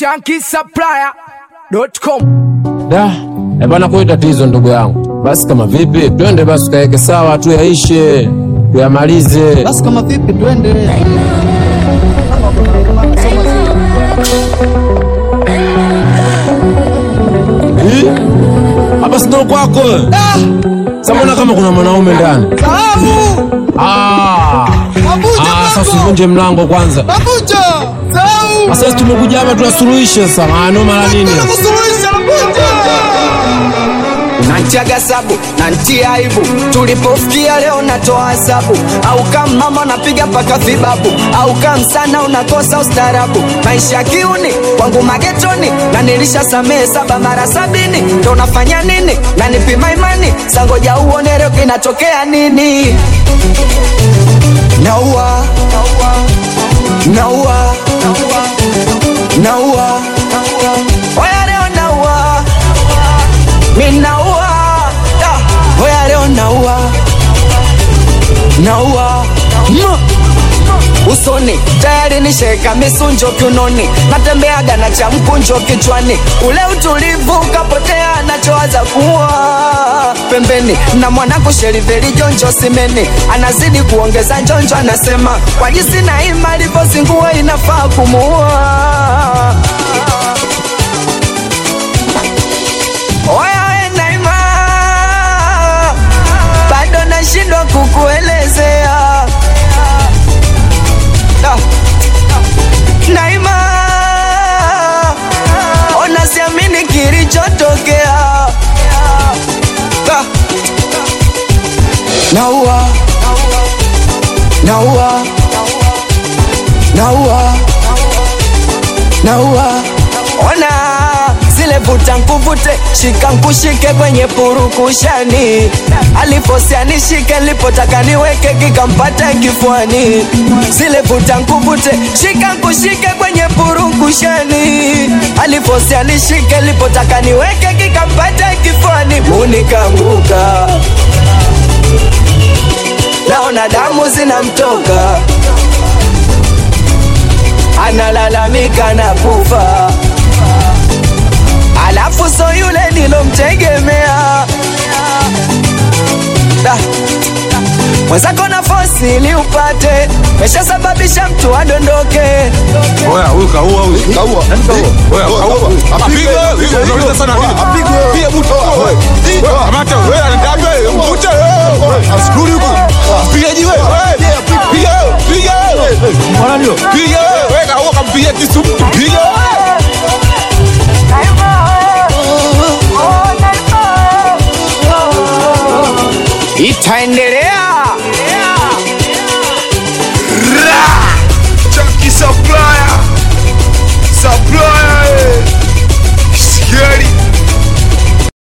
shankisupplier.com. Da, eh bana, kwa tatizo ndugu yangu. Basi kama vipi, twende basi tukaeke sawa, tu yaishe, tuyamalize. Basi kama vipi, twende. Ih, Hapa si ndo kwako? Sasa mbona kama kuna mwanaume ndani? Sahabu! Ah, Mabuja ah, sasa mlango! usivunje mlango kwanza. Mabuja! Sahabu! Sasa tumekuja hapa tuyasuluhishe sasa. Ah, noma la nini? Nataka kusuluhisha Mabuja! Nantiaga sabu nantia aibu, tulipofikia leo natoa hesabu, au kama mama napiga paka vibabu, au kama sana unakosa ustarabu. Maisha ya kiuni kwangu magetoni, na nilisha samehe saba mara sabini, ndo nafanya nini? Na nipima imani, sangoja uone leo kinatokea nini? Naua, naua, naua, oya leo naua minaua da, oya leo naua naua Ma. usoni tayari nisheka misunjo kiunoni natembeaga na cha mkunjo kichwani ule utulivu ukapotea nachowaza kuwa pembeni na mwanangu sheriveri jonjo simeni anazidi kuongeza njonjo anasema kwa jinsi na ima alivyozingua inafaa kumuua Oya we Naima, bado nashindwa kukuelezea Da. Naima, ona siamini kilichotokea Da. Naua, naua, naua, naua, ona zile vuta nkuvute shika nkushike kwenye purukushani alifosia nishike lipotaka niweke kikampata kifuani zile vuta nkuvute shika nkushike kwenye purukushani alifosia nishike lipotaka niweke kikampata kifuani unikanguka naona damu zinamtoka analalamika na kufa alafu so yule nilomtegemea Da. mwenzako na fosi ili upate meshasababisha mtu adondoke Oya, huyu kaua huyu. Kaua. Nani kaua? Oya, kaua. Apigwe. Apigwe. Wewe unauliza sana nini? Apigwe. Pia mtu. Wewe. Wewe, kamata wewe, anataka wewe, mvute wewe. Askuli huko. Pigaji wewe. Piga wewe, piga wewe. Mbona ndio? Piga wewe. Wewe kaua kampiga kisu mtu. Piga wewe. itaendelea